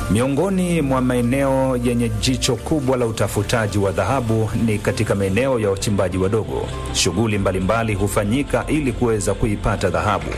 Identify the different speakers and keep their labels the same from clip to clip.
Speaker 1: Miongoni mwa maeneo yenye jicho kubwa la utafutaji wa dhahabu ni katika maeneo ya wachimbaji wadogo. Shughuli mbalimbali hufanyika ili kuweza kuipata dhahabu.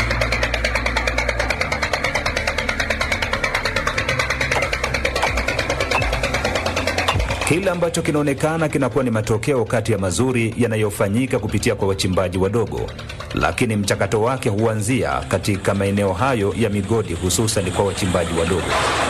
Speaker 1: Kile ambacho kinaonekana kinakuwa ni matokeo kati ya mazuri yanayofanyika kupitia kwa wachimbaji wadogo, lakini mchakato wake huanzia katika maeneo hayo ya migodi, hususan kwa wachimbaji wadogo.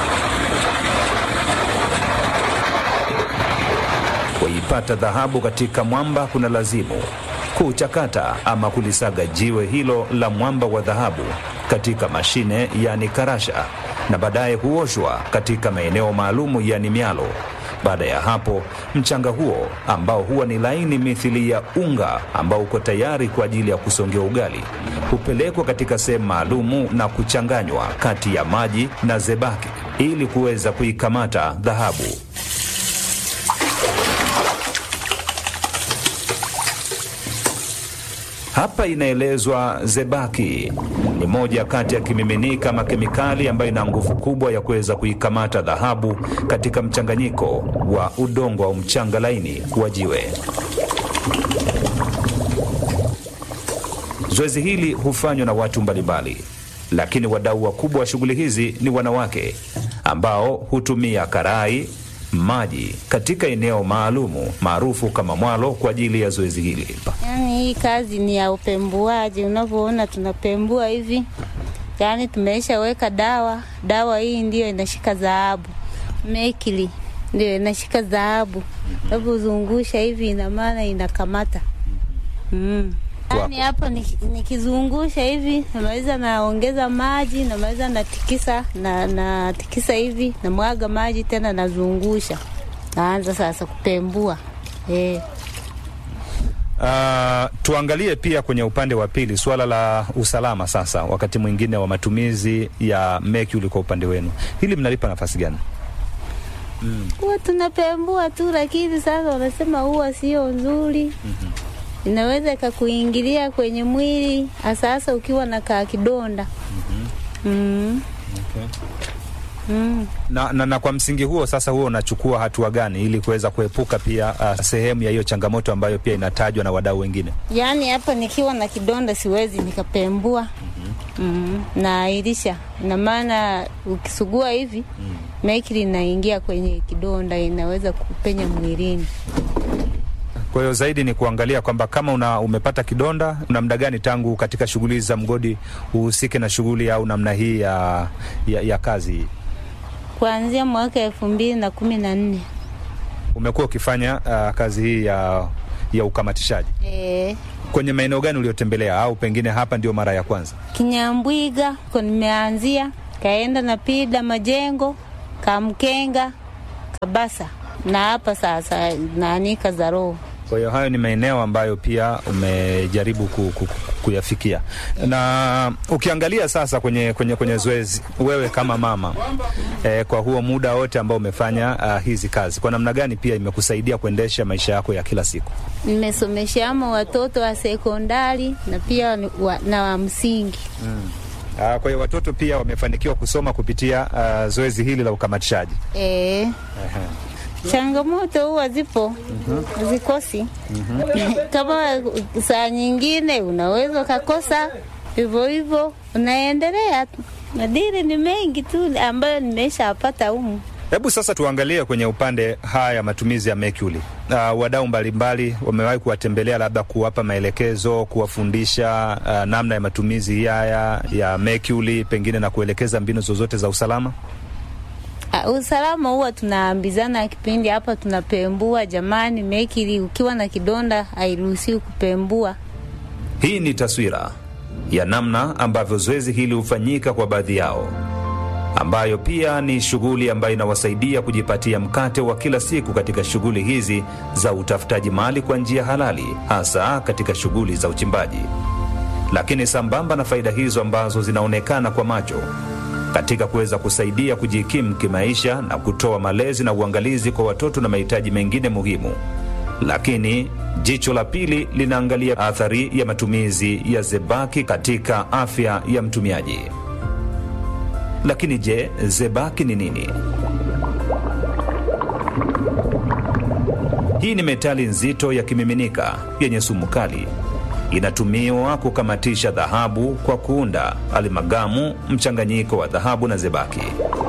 Speaker 1: Kuipata dhahabu katika mwamba kuna lazimu kuchakata ama kulisaga jiwe hilo la mwamba wa dhahabu katika mashine, yani karasha, na baadaye huoshwa katika maeneo maalumu, yani mialo. Baada ya hapo mchanga huo ambao huwa ni laini mithili ya unga ambao uko tayari kwa ajili ya kusongea ugali hupelekwa katika sehemu maalumu na kuchanganywa kati ya maji na zebaki ili kuweza kuikamata dhahabu. Hapa inaelezwa zebaki ni moja kati ya kimiminika ama kemikali ambayo ina nguvu kubwa ya kuweza kuikamata dhahabu katika mchanganyiko wa udongo au mchanga laini wa jiwe. Zoezi hili hufanywa na watu mbalimbali, lakini wadau wakubwa wa shughuli hizi ni wanawake ambao hutumia karai maji katika eneo maalumu maarufu kama mwalo kwa ajili ya zoezi hili.
Speaker 2: Yaani hii kazi ni ya upembuaji, unavyoona tunapembua hivi, yaani tumeisha weka dawa. Dawa hii ndiyo inashika dhahabu, mekili ndio inashika dhahabu, unavyozungusha hivi, ina maana inakamata mm. Yaani hapa nikizungusha hivi, namaliza naongeza maji, namaliza natikisa na natikisa hivi, namwaga maji tena, nazungusha, naanza sasa kupembua eh.
Speaker 1: Uh, tuangalie pia kwenye upande wa pili suala la usalama sasa, wakati mwingine wa matumizi ya mercury kwa upande wenu, hili mnalipa nafasi gani?
Speaker 2: Huwa tunapembua tu, lakini sasa wanasema huwa sio nzuri. mm-hmm. Inaweza ikakuingilia kwenye mwili hasa hasa ukiwa na kaa kidonda. mm-hmm. mm.
Speaker 1: Okay.
Speaker 2: Mm.
Speaker 1: Na, na, na kwa msingi huo sasa, huo unachukua hatua gani ili kuweza kuepuka pia uh, sehemu ya hiyo changamoto ambayo pia inatajwa na wadau wengine?
Speaker 2: Yaani hapa nikiwa na kidonda siwezi nikapembua. mm-hmm. mm. Naahirisha, ina maana ukisugua hivi mm. mekili inaingia kwenye kidonda, inaweza kupenya mwilini.
Speaker 1: Kwa hiyo zaidi ni kuangalia kwamba kama una, umepata kidonda, una muda gani tangu katika shughuli za mgodi uhusike na shughuli au namna hii ya, ya, ya kazi hii?
Speaker 2: Kuanzia mwaka elfu mbili na kumi na nne
Speaker 1: umekuwa ukifanya uh, kazi hii ya, ya ukamatishaji
Speaker 2: e.
Speaker 1: Kwenye maeneo gani uliotembelea au pengine hapa ndio mara ya kwanza?
Speaker 2: Kinyambwiga ko nimeanzia, kaenda na Pida Majengo, Kamkenga, Kabasa na hapa sasa naanika za roho.
Speaker 1: Kwa hiyo hayo ni maeneo ambayo pia umejaribu ku, ku, kuyafikia. Na ukiangalia sasa kwenye, kwenye, kwenye zoezi, wewe kama mama eh, kwa huo muda wote ambao umefanya uh, hizi kazi, kwa namna gani pia imekusaidia kuendesha maisha yako ya kila siku?
Speaker 2: Nimesomeshamo watoto wa sekondari na pia wa, na wa msingi
Speaker 1: mm. Uh, kwa hiyo watoto pia wamefanikiwa kusoma kupitia uh, zoezi hili la ukamatishaji
Speaker 2: e. Changamoto huwa zipo hazikosi. mm -hmm. Kama saa nyingine unaweza ukakosa hivyo hivyo, unaendelea tu. Madili ni mengi tu ambayo nimeshapata humu.
Speaker 1: Hebu sasa tuangalie kwenye upande haya ya matumizi ya mercury. Uh, wadau mbalimbali wamewahi kuwatembelea, labda kuwapa maelekezo, kuwafundisha uh, namna ya matumizi haya ya mercury, pengine na kuelekeza mbinu zozote za usalama.
Speaker 2: Uh, usalama huwa tunaambizana kipindi hapa tunapembua, jamani, mekili ukiwa na kidonda hairuhusiwi kupembua.
Speaker 1: Hii ni taswira ya namna ambavyo zoezi hili hufanyika kwa baadhi yao, ambayo pia ni shughuli ambayo inawasaidia kujipatia mkate wa kila siku katika shughuli hizi za utafutaji mali kwa njia halali, hasa katika shughuli za uchimbaji. Lakini sambamba na faida hizo ambazo zinaonekana kwa macho katika kuweza kusaidia kujikimu kimaisha na kutoa malezi na uangalizi kwa watoto na mahitaji mengine muhimu. Lakini jicho la pili linaangalia athari ya matumizi ya zebaki katika afya ya mtumiaji. Lakini je, zebaki ni nini? Hii ni metali nzito ya kimiminika yenye sumu kali. Inatumiwa kukamatisha dhahabu kwa kuunda alimagamu, mchanganyiko wa dhahabu na zebaki.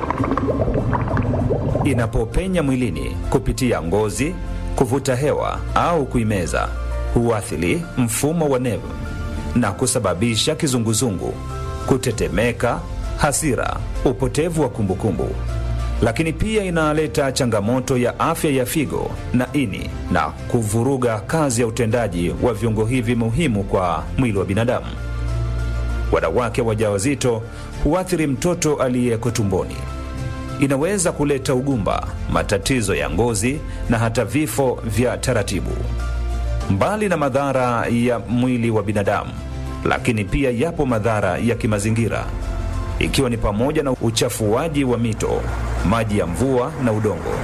Speaker 1: Inapopenya mwilini kupitia ngozi, kuvuta hewa au kuimeza, huathiri mfumo wa neva na kusababisha kizunguzungu, kutetemeka, hasira, upotevu wa kumbukumbu lakini pia inaleta changamoto ya afya ya figo na ini na kuvuruga kazi ya utendaji wa viungo hivi muhimu kwa mwili wa binadamu. Wanawake wajawazito huathiri mtoto aliyeko tumboni. Inaweza kuleta ugumba, matatizo ya ngozi na hata vifo vya taratibu. Mbali na madhara ya mwili wa binadamu, lakini pia yapo madhara ya kimazingira ikiwa ni pamoja na uchafuaji wa mito, maji ya mvua na udongo.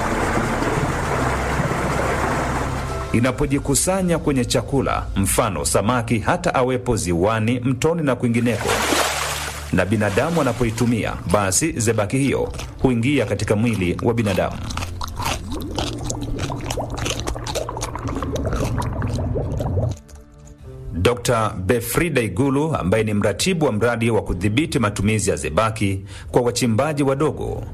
Speaker 1: Inapojikusanya kwenye chakula, mfano samaki, hata awepo ziwani, mtoni na kwingineko, na binadamu anapoitumia, basi zebaki hiyo huingia katika mwili wa binadamu. Dr. Befrida Igulu ambaye ni mratibu wa mradi wa kudhibiti matumizi ya zebaki kwa wachimbaji wadogo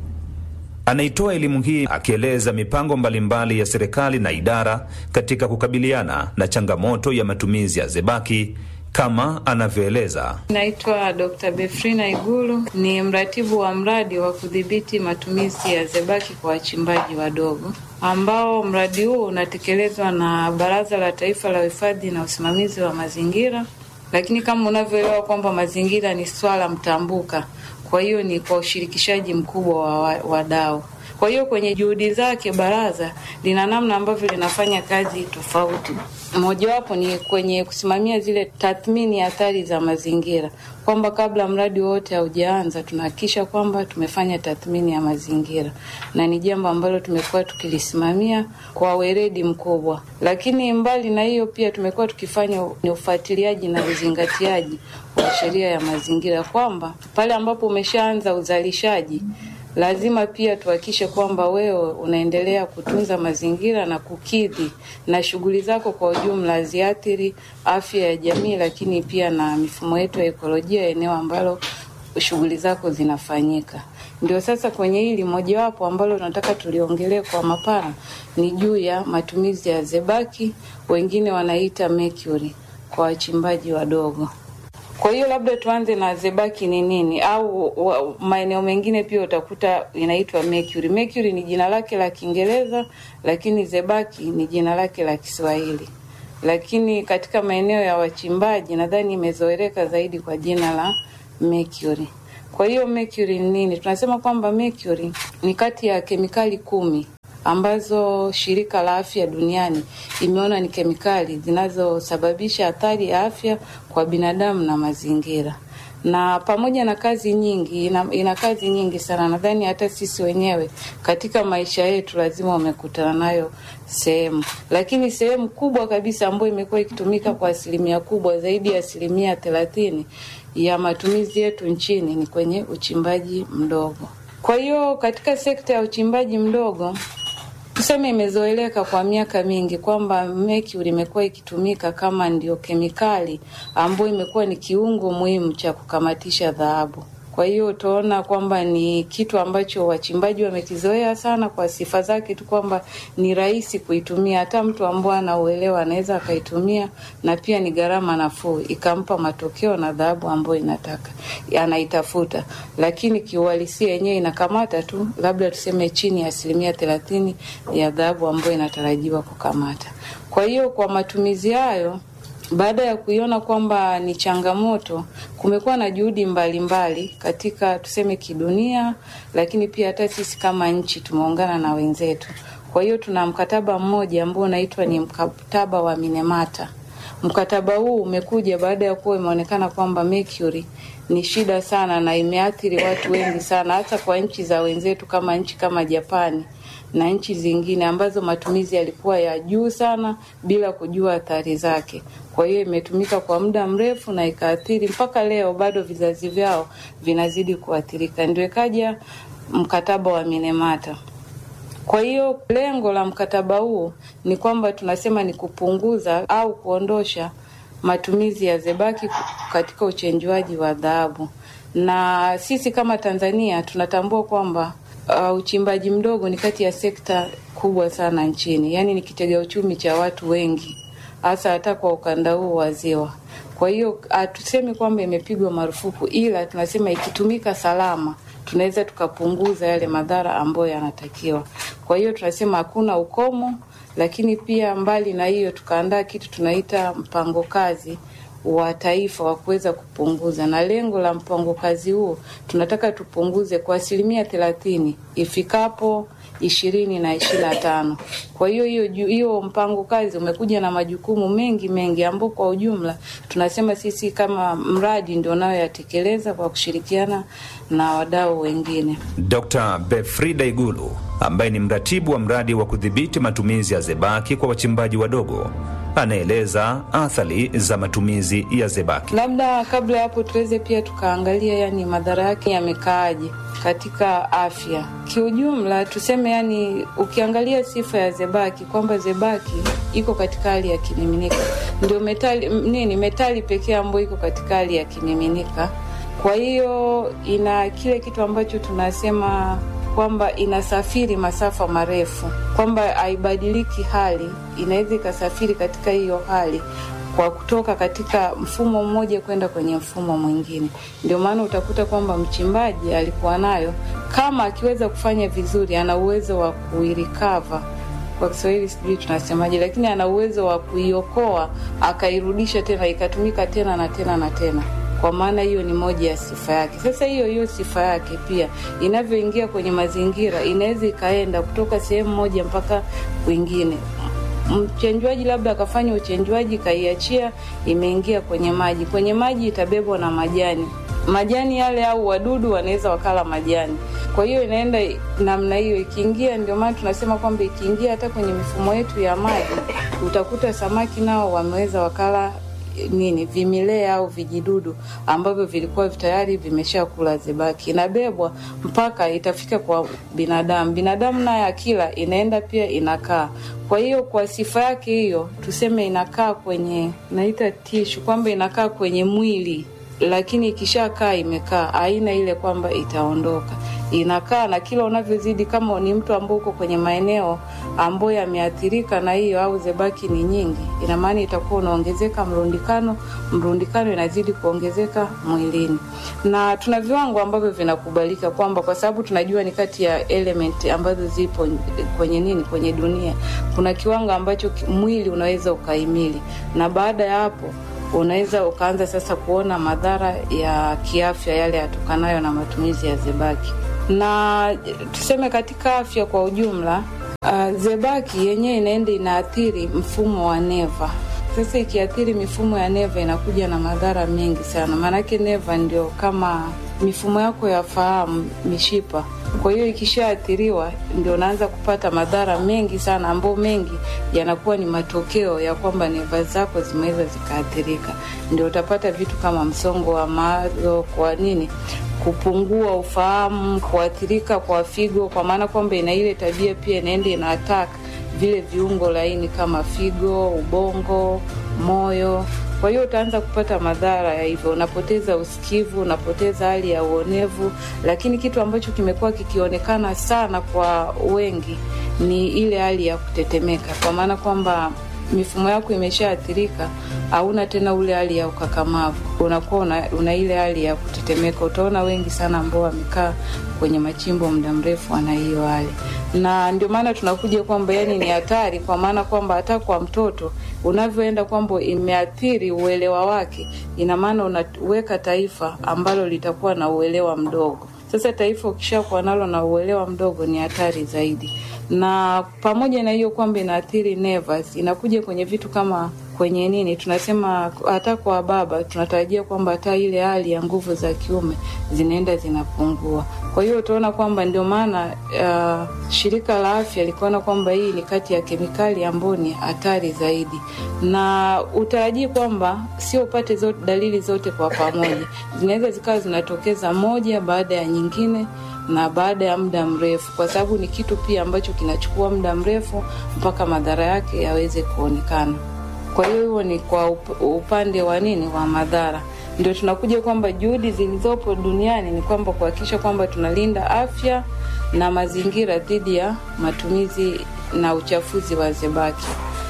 Speaker 1: anaitoa elimu hii akieleza mipango mbalimbali ya serikali na idara katika kukabiliana na changamoto ya matumizi ya zebaki kama anavyoeleza.
Speaker 3: Naitwa Dr. Befrina Igulu, ni mratibu wa mradi wa kudhibiti matumizi ya zebaki kwa wachimbaji wadogo, ambao mradi huu unatekelezwa na Baraza la Taifa la Uhifadhi na Usimamizi wa Mazingira. Lakini kama unavyoelewa kwamba mazingira ni swala mtambuka, kwa hiyo ni kwa ushirikishaji mkubwa wa wadau. Kwa hiyo kwenye juhudi zake baraza lina namna ambavyo linafanya kazi tofauti. Mojawapo ni kwenye kusimamia zile tathmini ya athari za mazingira, kwamba kabla mradi wote haujaanza tunahakikisha kwamba tumefanya tathmini ya mazingira, na ni jambo ambalo tumekuwa tukilisimamia kwa weledi mkubwa. Lakini mbali na hiyo, pia tumekuwa tukifanya ni ufuatiliaji na uzingatiaji wa sheria ya mazingira, kwamba pale ambapo umeshaanza uzalishaji lazima pia tuhakikishe kwamba wewe unaendelea kutunza mazingira na kukidhi na shughuli zako kwa ujumla haziathiri afya ya jamii, lakini pia na mifumo yetu ya ekolojia ya eneo ambalo shughuli zako zinafanyika. Ndio sasa kwenye hili mojawapo ambalo tunataka tuliongelee kwa mapana ni juu ya matumizi ya zebaki, wengine wanaita mercury kwa wachimbaji wadogo. Kwa hiyo labda tuanze na zebaki ni nini, au maeneo mengine pia utakuta inaitwa mercury. Mercury ni jina lake la Kiingereza, lakini zebaki ni jina lake la Kiswahili, lakini katika maeneo ya wachimbaji nadhani imezoeleka zaidi kwa jina la mercury. Kwa hiyo mercury ni nini? Tunasema kwamba mercury ni kati ya kemikali kumi ambazo shirika la afya duniani imeona ni kemikali zinazosababisha athari ya afya kwa binadamu na mazingira. Na pamoja na kazi nyingi, ina, ina kazi nyingi sana. Nadhani hata sisi wenyewe katika maisha yetu lazima umekutana nayo sehemu, lakini sehemu kubwa kabisa ambayo imekuwa ikitumika kwa asilimia kubwa zaidi ya asilimia thelathini ya matumizi yetu nchini ni kwenye uchimbaji mdogo. Kwa hiyo katika sekta ya uchimbaji mdogo tuseme imezoeleka kwa miaka mingi kwamba mercury imekuwa ikitumika kama ndio kemikali ambayo imekuwa ni kiungo muhimu cha kukamatisha dhahabu. Kwa hiyo utaona kwamba ni kitu ambacho wachimbaji wamekizoea sana kwa sifa zake tu kwamba ni rahisi kuitumia, hata mtu ambaye anauelewa anaweza akaitumia, na pia ni gharama nafuu, ikampa matokeo na dhahabu ambayo inataka anaitafuta, lakini kiuhalisia yenyewe inakamata tu labda tuseme chini ya asilimia thelathini ya dhahabu ambayo inatarajiwa kukamata. Kwa hiyo kwa matumizi hayo baada ya kuiona kwamba ni changamoto, kumekuwa na juhudi mbalimbali mbali katika tuseme kidunia, lakini pia hata sisi kama nchi tumeungana na wenzetu. Kwa hiyo tuna mkataba mmoja ambao unaitwa ni mkataba wa Minemata. Mkataba huu umekuja baada ya kuwa imeonekana kwamba mercury ni shida sana na imeathiri watu wengi sana, hata kwa nchi za wenzetu kama nchi kama Japani na nchi zingine ambazo matumizi yalikuwa ya juu sana bila kujua athari zake. Kwa hiyo imetumika kwa muda mrefu na ikaathiri mpaka leo, bado vizazi vyao vinazidi kuathirika. Ndio ikaja mkataba wa Minamata. Kwa hiyo lengo la mkataba huu ni kwamba tunasema ni kupunguza au kuondosha matumizi ya zebaki katika uchenjuaji wa dhahabu, na sisi kama Tanzania tunatambua kwamba uh, uchimbaji mdogo ni kati ya sekta kubwa sana nchini, yaani ni kitega uchumi cha watu wengi, hasa hata kwa ukanda huu wa Ziwa. Kwa hiyo hatusemi kwamba imepigwa marufuku, ila tunasema ikitumika salama tunaweza tukapunguza yale madhara ambayo yanatakiwa. Kwa hiyo tunasema hakuna ukomo, lakini pia mbali na hiyo tukaandaa kitu tunaita mpango kazi wa taifa wa kuweza kupunguza, na lengo la mpango kazi huo tunataka tupunguze kwa asilimia thelathini ifikapo ishirini na ishirini na tano. Kwa hiyo hiyo hiyo mpango kazi umekuja na majukumu mengi mengi, ambao kwa ujumla tunasema sisi kama mradi ndio unayoyatekeleza kwa kushirikiana na wadau wengine.
Speaker 1: Dr. Befrida Igulu ambaye ni mratibu wa mradi wa kudhibiti matumizi ya zebaki kwa wachimbaji wadogo anaeleza athari za matumizi ya zebaki.
Speaker 3: Labda kabla ya hapo tuweze pia tukaangalia, yani madhara yake yamekaaje katika afya kiujumla. Tuseme yani, ukiangalia sifa ya zebaki kwamba zebaki iko katika hali ya kimiminika, ndio metali nini, metali pekee ambayo iko katika hali ya kimiminika. Kwa hiyo ina kile kitu ambacho tunasema kwamba inasafiri masafa marefu, kwamba haibadiliki hali, inaweza ikasafiri katika hiyo hali kwa kutoka katika mfumo mmoja kwenda kwenye mfumo mwingine. Ndio maana utakuta kwamba mchimbaji alikuwa nayo, kama akiweza kufanya vizuri, ana uwezo wa kuirikava kwa Kiswahili sijui tunasemaje, lakini ana uwezo wa kuiokoa akairudisha tena ikatumika tena na tena na tena kwa maana hiyo ni moja ya sifa yake. Sasa hiyo hiyo sifa yake pia inavyoingia kwenye mazingira inaweza ikaenda kutoka sehemu moja mpaka kwingine. Mchenjwaji labda akafanya uchenjwaji, kaiachia, imeingia kwenye maji. Kwenye maji itabebwa na majani, majani yale au wadudu wanaweza wakala majani. Kwa hiyo inaenda namna hiyo, ikiingia. Ndio maana tunasema kwamba ikiingia hata kwenye mifumo yetu ya maji, utakuta samaki nao wameweza wakala nini vimilea au vijidudu ambavyo vilikuwa tayari vimeshakula zebaki, inabebwa mpaka itafika kwa binadamu. Binadamu naye akila inaenda pia inakaa. Kwa hiyo kwa sifa yake hiyo, tuseme inakaa kwenye naita tishu, kwamba inakaa kwenye mwili, lakini ikishakaa imekaa, aina ile kwamba itaondoka inakaa na kila unavyozidi, kama ni mtu ambao uko kwenye maeneo ambayo yameathirika na hiyo au zebaki ni nyingi, ina maana itakuwa unaongezeka mrundikano, mrundikano inazidi kuongezeka mwilini, na tuna viwango ambavyo vinakubalika kwamba, kwa sababu tunajua ni kati ya element ambazo zipo kwenye nini, kwenye dunia, kuna kiwango ambacho mwili unaweza ukaimili, na baada ya hapo unaweza ukaanza sasa kuona madhara ya kiafya yale yatokanayo na matumizi ya zebaki na tuseme katika afya kwa ujumla, uh, zebaki yenyewe inaenda inaathiri mfumo wa neva. Sasa ikiathiri mifumo ya neva inakuja na madhara mengi sana, maanake neva ndio kama mifumo yako ya fahamu, mishipa. Kwa hiyo ikishaathiriwa, ndio unaanza kupata madhara mengi sana, ambayo mengi yanakuwa ni matokeo ya kwamba neva zako zimeweza zikaathirika. Ndio utapata vitu kama msongo wa mawazo, kwa nini kupungua ufahamu, kuathirika kwa figo, kwa maana kwamba ina ile tabia pia inaenda ina attack vile viungo laini kama figo, ubongo, moyo. Kwa hiyo utaanza kupata madhara ya hivyo, unapoteza usikivu, unapoteza hali ya uonevu. Lakini kitu ambacho kimekuwa kikionekana sana kwa wengi ni ile hali ya kutetemeka, kwa maana kwamba mifumo yako imeshaathirika, hauna tena ule hali ya ukakamavu, unakuwa una, una ile hali ya kutetemeka. Utaona wengi sana ambao wamekaa kwenye machimbo muda mrefu wana hiyo hali, na ndio maana tunakuja kwamba yani ni hatari, kwa maana kwamba hata kwa mtoto unavyoenda kwamba imeathiri uelewa wake, ina maana unaweka taifa ambalo litakuwa na uelewa mdogo. Sasa taifa ukishakuwa nalo na uelewa mdogo, ni hatari zaidi na pamoja na hiyo kwamba inaathiri nerves, inakuja kwenye vitu kama kwenye nini tunasema hata kwa baba tunatarajia kwamba hata ile hali ya nguvu za kiume zinaenda zinapungua. Kwa hiyo utaona kwamba ndio maana uh, shirika la afya likaona kwamba hii ni kati ya kemikali ambayo ni hatari zaidi, na utarajii kwamba sio upate zote, dalili zote kwa pamoja, zinaweza zikawa zinatokeza moja baada ya nyingine na baada ya muda mrefu, kwa sababu ni kitu pia ambacho kinachukua muda mrefu mpaka madhara yake yaweze kuonekana. Kwa hiyo huo ni kwa upande wa nini wa madhara. Ndio tunakuja kwamba juhudi zilizopo duniani ni kwamba kuhakikisha kwamba tunalinda afya na mazingira dhidi ya matumizi na uchafuzi wa zebaki,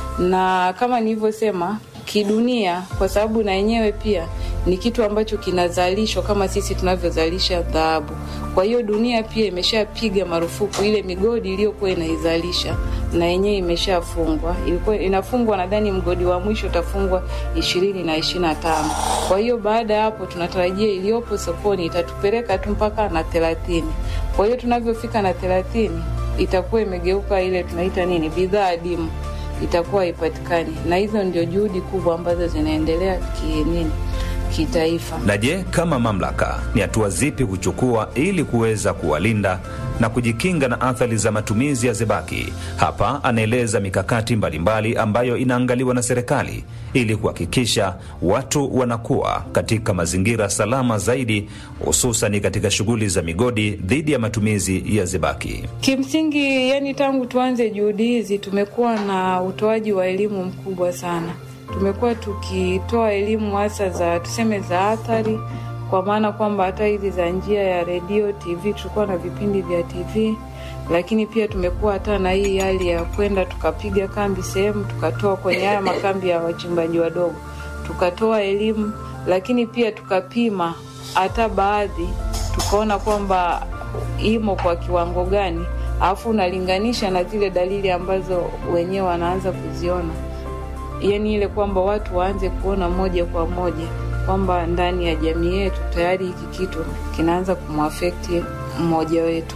Speaker 3: na kama nilivyosema kidunia, kwa sababu na yenyewe pia ni kitu ambacho kinazalishwa kama sisi tunavyozalisha dhahabu. Kwa hiyo dunia pia imeshapiga marufuku ile migodi iliyokuwa inaizalisha, na yenyewe imeshafungwa. Ilikuwa inafungwa, nadhani mgodi wa mwisho utafungwa ishirini na ishirini na tano. Kwa hiyo baada ya hapo tunatarajia iliyopo sokoni itatupeleka tu mpaka na thelathini. Kwa hiyo tunavyofika na thelathini itakuwa imegeuka ile tunaita nini, bidhaa adimu itakuwa haipatikani, na hizo ndio juhudi kubwa ambazo zinaendelea kinini kitaifa.
Speaker 1: Na je, kama mamlaka ni hatua zipi kuchukua ili kuweza kuwalinda na kujikinga na athari za matumizi ya zebaki? Hapa anaeleza mikakati mbalimbali ambayo inaangaliwa na serikali ili kuhakikisha watu wanakuwa katika mazingira salama zaidi, hususani katika shughuli za migodi dhidi ya matumizi ya zebaki.
Speaker 3: Kimsingi, yani tangu tuanze juhudi hizi tumekuwa na utoaji wa elimu mkubwa sana tumekuwa tukitoa elimu hasa za tuseme za athari, kwa maana kwamba hata hizi za njia ya redio, TV, tulikuwa na vipindi vya TV, lakini pia tumekuwa hata na hii hali ya kwenda tukapiga kambi sehemu, tukatoa kwenye haya makambi ya wachimbaji wadogo, tukatoa elimu, lakini pia tukapima hata baadhi, tukaona kwamba imo kwa kiwango gani, alafu unalinganisha na zile dalili ambazo wenyewe wanaanza kuziona yaani ile kwamba watu waanze kuona moja kwa moja kwamba ndani ya jamii yetu tayari hiki kitu kinaanza kumwafekti mmoja wetu.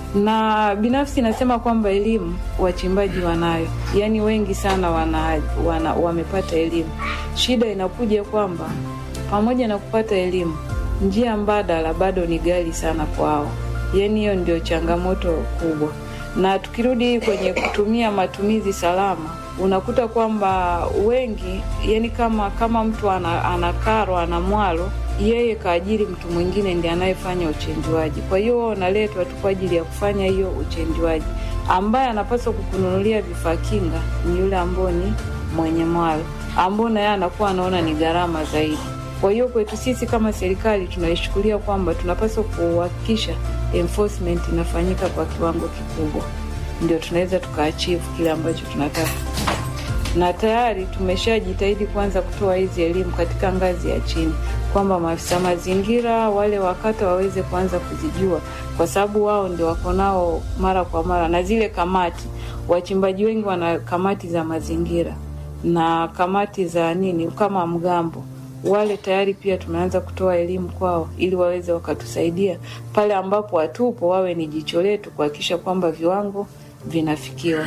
Speaker 3: Na binafsi nasema kwamba elimu wachimbaji wanayo, yaani wengi sana wana, wana, wamepata elimu. Shida inakuja kwamba pamoja na kupata elimu, njia mbadala bado ni ghali sana kwao, yaani hiyo ndio changamoto kubwa. Na tukirudi kwenye kutumia matumizi salama unakuta kwamba wengi yani, kama kama mtu ana, ana karo ana mwalo, yeye kaajiri mtu mwingine ndiye anayefanya uchenjuaji. Kwa hiyo unaletwa tu kwa ajili ya kufanya hiyo uchenjuaji. Ambaye anapaswa kukununulia vifaa kinga ni yule ambao ni mwenye mwalo, ambao naye anakuwa anaona ni gharama zaidi. Kwa hiyo kwetu sisi kama serikali tunaishukulia kwamba tunapaswa kuhakikisha enforcement inafanyika kwa kiwango kikubwa, ndio tunaweza tukaachieve kile ambacho tunataka na tayari tumeshajitahidi kuanza kutoa hizi elimu katika ngazi ya chini, kwamba maafisa mazingira wale wakata waweze kuanza kuzijua, kwa sababu wao ndio wako nao mara kwa mara, na zile kamati. Wachimbaji wengi wana kamati za mazingira na kamati za nini kama mgambo wale tayari pia tumeanza kutoa elimu kwao ili waweze wakatusaidia pale ambapo hatupo, wawe ni jicho letu kuhakikisha kwamba viwango vinafikiwa.